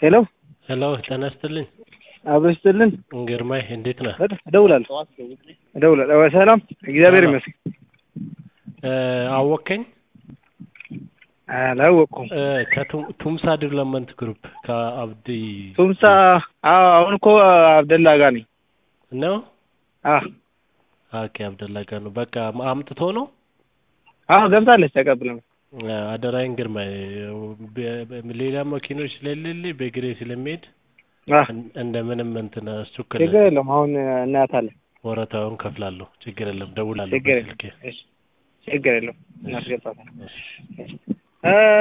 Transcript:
ሄሎ ሄሎ ጤና ይስጥልኝ። አብሮ ይስጥልን። ግርማይ እንዴት ነህ? እደውላለሁ እደውላለሁ። ሰላም እግዚአብሔር ሰላም። ይመስገን። እ አወከኝ አላወቅኩም። እ ከቱምሳ ዲቨሎፕመንት ግሩፕ ከአብዲ ቱምሳ አዎ፣ አሁን እኮ አብደላ ጋር ነኝ። ነው። አዎ ኦኬ አብደላ ጋር ነው። በቃ አምጥቶ ነው። አዎ ገብታለች፣ ተቀብለ እ አደራዬን ግርማይ በ- በ- ሌላ መኪኖች ስለሌለ በእግሬ ስለሚሄድ እን- እንደምንም እንትን አስቸኩል ችግር የለም። አሁን እናያታለን። ወረታውን ከፍላለሁ። ችግር የለም። ደውላለሁ ችግር የለም። በስልኬ። እሺ፣ ችግር የለም። እናስገባታለን። እሺ። እ